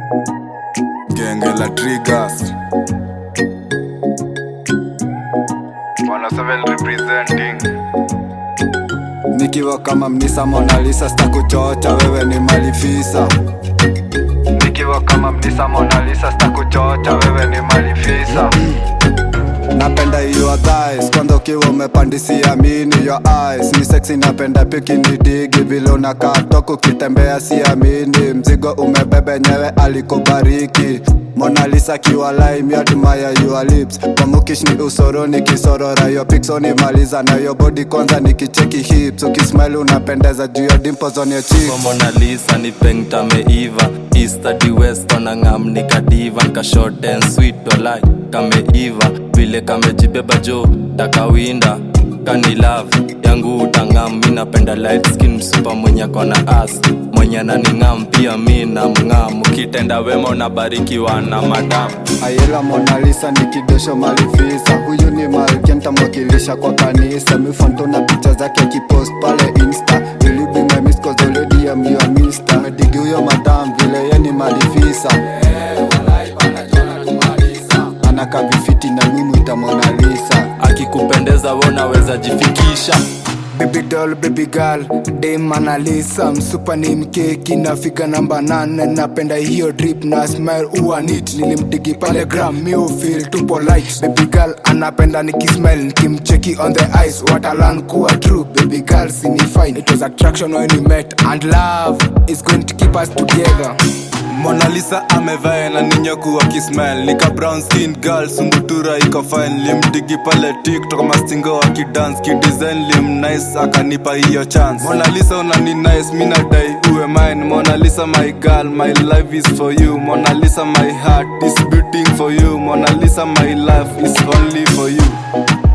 genge la triggers 107 representing nikiwa kama mnisa monalisa stakuchocha wewe ni malifisa nikiwa kama mnisa monalisa stakuchocha wewe ni malifisa napenda hiyo thighs kwanza ukiwa umepandisia mini your eyes ni sexy napenda piki ni digi vile unakaa toku ukitembea siamini mzigo umebebe nyewe alikubariki monalisa kiwa lime admire your lips pamukish ni usoroni kisorora yo picsoni maliza na yo body kwanza nikicheki hips ukismile unapendeza juu ya dimples on your cheeks Kwa Mona Lisa ni pengta meiva East hadi West wanang'am ni kadiva Nka short and sweet walai kameiva Vile kamejibeba jo takawinda kani love yangu utang'am mi napenda light skin msupa mwenye akona as mwenye ananing'am pia mi na mng'am ukitenda wema unabarikiwa na madamu ayela monalisa ni kidosho malifisa huyu ni malkia ntamwakilisha kwa kanisa mifantona picha zake akipost pale insta ilibimemiskozoledia medigi huyo madam vile ye ni malifisa anakavifiti na mimwita monalisa akikupendeza we unaweza jifikisha Baby doll, baby girl, dem analisa msupa ni mkeki nafika namba nane napenda hiyo drip na smile uwa neat nilimdigi pale gram mi feel too polite baby girl anapenda nikismile nikimcheki on the ice watalan kuwa true baby girl sini fine it was attraction when we met and love is going to keep us together Mona Lisa amevaa na ninyoku akismile nika brown skin girl sumbutura iko fine limdigi pale tiktok mastingo akidance kidesign lim nice akanipa hiyo chance Mona Lisa unani nice mi nadai uwe mine Mona Lisa my girl my life is for you Mona Lisa my heart is beating for you Mona Lisa my life is only for you